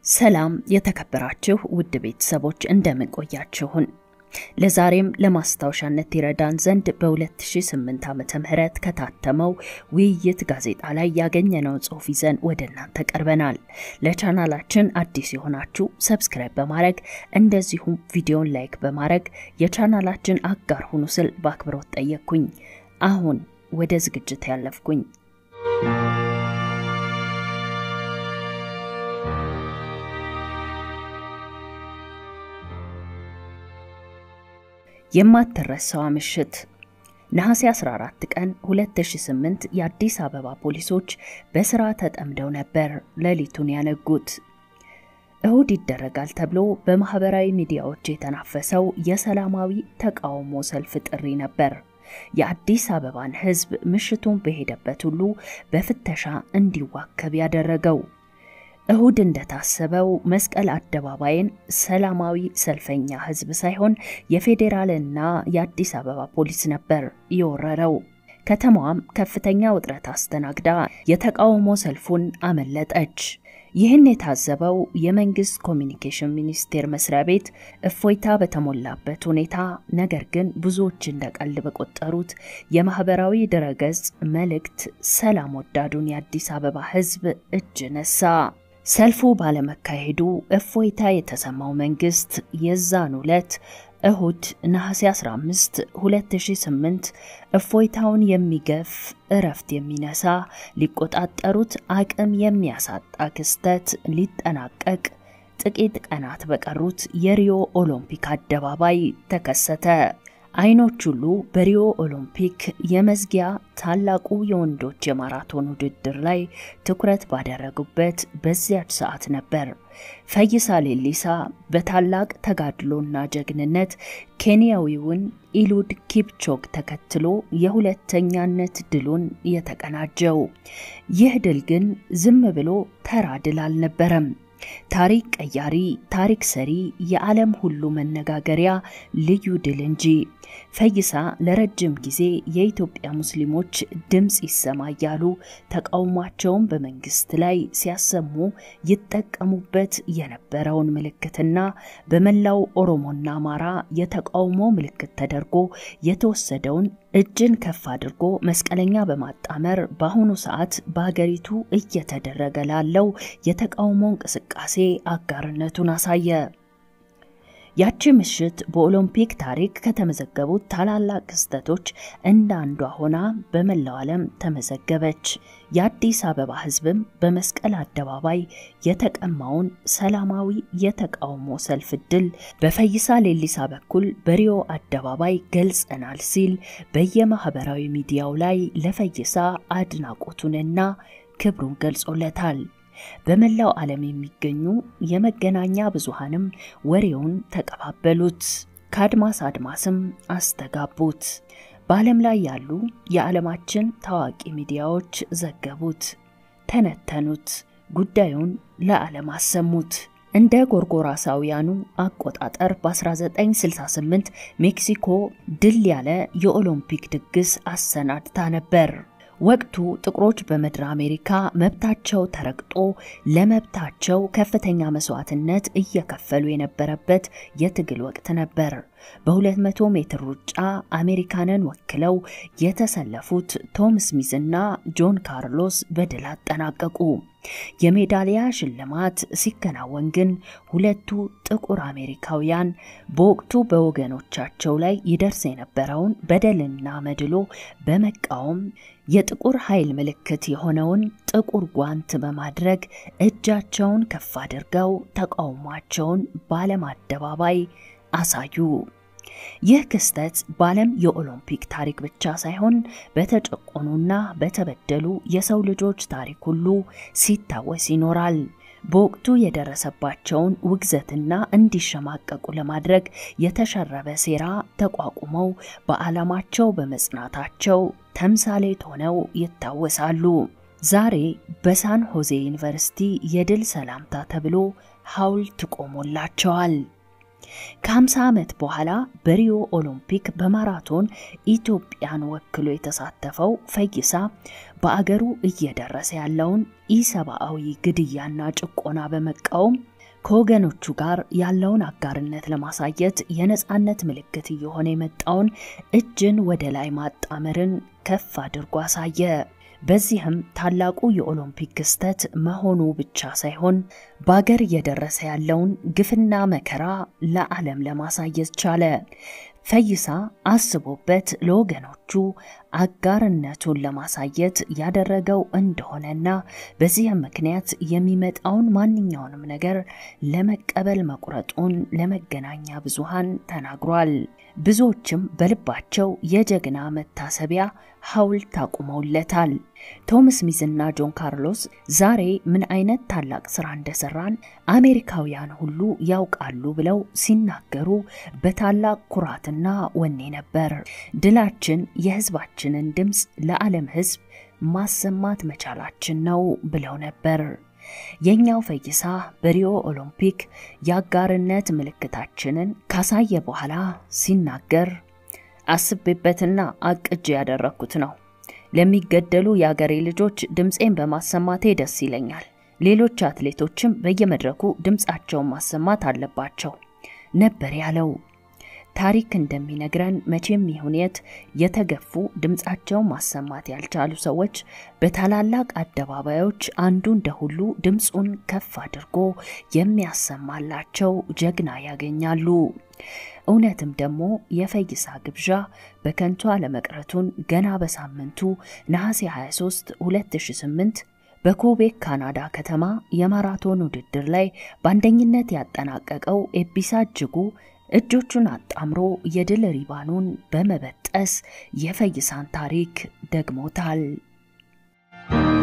ሰላም የተከበራችሁ ውድ ቤተሰቦች እንደምን ቆያችሁን? ለዛሬም ለማስታወሻነት ይረዳን ዘንድ በ2008 ዓመተ ምህረት ከታተመው ውይይት ጋዜጣ ላይ ያገኘነውን ጽሑፍ ይዘን ወደ እናንተ ቀርበናል። ለቻናላችን አዲስ የሆናችሁ ሰብስክራይብ በማድረግ እንደዚሁም ቪዲዮን ላይክ በማድረግ የቻናላችን አጋር ሁኑ ስል በአክብሮት ጠየቅኩኝ። አሁን ወደ ዝግጅት ያለፍኩኝ የማትረሳዋ ምሽት ነሐሴ 14 ቀን 2008 የአዲስ አበባ ፖሊሶች በስራ ተጠምደው ነበር ሌሊቱን ያነጉት። እሁድ ይደረጋል ተብሎ በማህበራዊ ሚዲያዎች የተናፈሰው የሰላማዊ ተቃውሞ ሰልፍ ጥሪ ነበር። የአዲስ አበባን ሕዝብ ምሽቱን በሄደበት ሁሉ በፍተሻ እንዲዋከብ ያደረገው። እሁድ እንደታሰበው መስቀል አደባባይን ሰላማዊ ሰልፈኛ ህዝብ ሳይሆን የፌዴራልና የአዲስ አበባ ፖሊስ ነበር የወረረው። ከተማዋም ከፍተኛ ውጥረት አስተናግዳ የተቃውሞ ሰልፉን አመለጠች። ይህን የታዘበው የመንግስት ኮሚኒኬሽን ሚኒስቴር መስሪያ ቤት እፎይታ በተሞላበት ሁኔታ ነገር ግን ብዙዎች እንደ ቀልድ በቆጠሩት የማህበራዊ ድረገጽ መልእክት ሰላም ወዳዱን የአዲስ አበባ ህዝብ እጅ ነሳ። ሰልፉ ባለመካሄዱ እፎይታ የተሰማው መንግስት የዛን ዕለት እሁድ ነሐሴ 15 2008 እፎይታውን የሚገፍ እረፍት የሚነሳ ሊቆጣጠሩት አቅም የሚያሳጣ ክስተት ሊጠናቀቅ ጥቂት ቀናት በቀሩት የሪዮ ኦሎምፒክ አደባባይ ተከሰተ። አይኖች ሁሉ በሪዮ ኦሎምፒክ የመዝጊያ ታላቁ የወንዶች የማራቶን ውድድር ላይ ትኩረት ባደረጉበት በዚያች ሰዓት ነበር ፈይሳ ሌሊሳ በታላቅ ተጋድሎና ጀግንነት ኬንያዊውን ኢሉድ ኪፕቾግ ተከትሎ የሁለተኛነት ድሉን የተቀናጀው። ይህ ድል ግን ዝም ብሎ ተራ ድል አልነበረም። ታሪክ ቀያሪ፣ ታሪክ ሰሪ፣ የዓለም ሁሉ መነጋገሪያ ልዩ ድል እንጂ። ፈይሳ ለረጅም ጊዜ የኢትዮጵያ ሙስሊሞች ድምፅ ይሰማ እያሉ ተቃውሟቸውን በመንግስት ላይ ሲያሰሙ ይጠቀሙበት የነበረውን ምልክትና በመላው ኦሮሞና አማራ የተቃውሞ ምልክት ተደርጎ የተወሰደውን እጅን ከፍ አድርጎ መስቀለኛ በማጣመር በአሁኑ ሰዓት በሀገሪቱ እየተደረገ ላለው የተቃውሞ እንቅስቃሴ አጋርነቱን አሳየ። ያቺ ምሽት በኦሎምፒክ ታሪክ ከተመዘገቡት ታላላቅ ክስተቶች እንደ አንዷ ሆና በመላው ዓለም ተመዘገበች። የአዲስ አበባ ሕዝብም በመስቀል አደባባይ የተቀማውን ሰላማዊ የተቃውሞ ሰልፍ ድል በፈይሳ ሌሊሳ በኩል በሪዮ አደባባይ ገልጸናል ሲል በየማህበራዊ ሚዲያው ላይ ለፈይሳ አድናቆቱንና ክብሩን ገልጾለታል። በመላው ዓለም የሚገኙ የመገናኛ ብዙሃንም ወሬውን ተቀባበሉት፣ ከአድማስ አድማስም አስተጋቡት። በዓለም ላይ ያሉ የዓለማችን ታዋቂ ሚዲያዎች ዘገቡት፣ ተነተኑት፣ ጉዳዩን ለዓለም አሰሙት። እንደ ጎርጎራሳውያኑ አቆጣጠር በ1968 ሜክሲኮ ድል ያለ የኦሎምፒክ ድግስ አሰናድታ ነበር። ወቅቱ ጥቁሮች በምድረ አሜሪካ መብታቸው ተረግጦ ለመብታቸው ከፍተኛ መስዋዕትነት እየከፈሉ የነበረበት የትግል ወቅት ነበር። በ200 ሜትር ሩጫ አሜሪካንን ወክለው የተሰለፉት ቶም ስሚዝ እና ጆን ካርሎስ በድል አጠናቀቁ። የሜዳሊያ ሽልማት ሲከናወን ግን ሁለቱ ጥቁር አሜሪካውያን በወቅቱ በወገኖቻቸው ላይ ይደርስ የነበረውን በደልና መድሎ በመቃወም የጥቁር ኃይል ምልክት የሆነውን ጥቁር ጓንት በማድረግ እጃቸውን ከፍ አድርገው ተቃውሟቸውን በዓለም አደባባይ አሳዩ። ይህ ክስተት በዓለም የኦሎምፒክ ታሪክ ብቻ ሳይሆን በተጨቆኑና በተበደሉ የሰው ልጆች ታሪክ ሁሉ ሲታወስ ይኖራል። በወቅቱ የደረሰባቸውን ውግዘትና እንዲሸማቀቁ ለማድረግ የተሸረበ ሴራ ተቋቁመው በዓላማቸው በመጽናታቸው ተምሳሌት ሆነው ይታወሳሉ። ዛሬ በሳን ሆዜ ዩኒቨርሲቲ የድል ሰላምታ ተብሎ ሐውልት ቆሞላቸዋል። ከ50 ዓመት በኋላ በሪዮ ኦሎምፒክ በማራቶን ኢትዮጵያን ወክሎ የተሳተፈው ፈይሳ በአገሩ እየደረሰ ያለውን ኢሰብአዊ ግድያና ጭቆና በመቃወም ከወገኖቹ ጋር ያለውን አጋርነት ለማሳየት የነፃነት ምልክት እየሆነ የመጣውን እጅን ወደ ላይ ማጣመርን ከፍ አድርጎ አሳየ። በዚህም ታላቁ የኦሎምፒክ ክስተት መሆኑ ብቻ ሳይሆን በአገር እየደረሰ ያለውን ግፍና መከራ ለዓለም ለማሳየት ቻለ። ፈይሳ አስቦበት ለወገኖቹ አጋርነቱን ለማሳየት ያደረገው እንደሆነና በዚህም ምክንያት የሚመጣውን ማንኛውንም ነገር ለመቀበል መቁረጡን ለመገናኛ ብዙሃን ተናግሯል። ብዙዎችም በልባቸው የጀግና መታሰቢያ ሐውልት አቁመውለታል። ቶም ስሚዝና ጆን ካርሎስ ዛሬ ምን አይነት ታላቅ ስራ እንደሰራን አሜሪካውያን ሁሉ ያውቃሉ ብለው ሲናገሩ በታላቅ ኩራትና ወኔ ነበር። ድላችን የህዝባችንን ድምፅ ለዓለም ህዝብ ማሰማት መቻላችን ነው ብለው ነበር። የኛው ፈይሳ በሪዮ ኦሎምፒክ የአጋርነት ምልክታችንን ካሳየ በኋላ ሲናገር አስቤበትና አቅጄ ያደረግኩት ነው። ለሚገደሉ የአገሬ ልጆች ድምፄን በማሰማቴ ደስ ይለኛል። ሌሎች አትሌቶችም በየመድረኩ ድምፃቸውን ማሰማት አለባቸው ነበር ያለው። ታሪክ እንደሚነግረን መቼም ይሁን የት የተገፉ ድምፃቸውን ማሰማት ያልቻሉ ሰዎች በታላላቅ አደባባዮች አንዱ እንደ ሁሉ ድምፁን ከፍ አድርጎ የሚያሰማላቸው ጀግና ያገኛሉ። እውነትም ደግሞ የፈይሳ ግብዣ በከንቱ አለመቅረቱን ገና በሳምንቱ ነሐሴ 23 2008 በኮቤክ ካናዳ ከተማ የማራቶን ውድድር ላይ በአንደኝነት ያጠናቀቀው ኤቢሳ እጅጉ እጆቹን አጣምሮ የድል ሪባኑን በመበጠስ የፈይሳን ታሪክ ደግሞታል።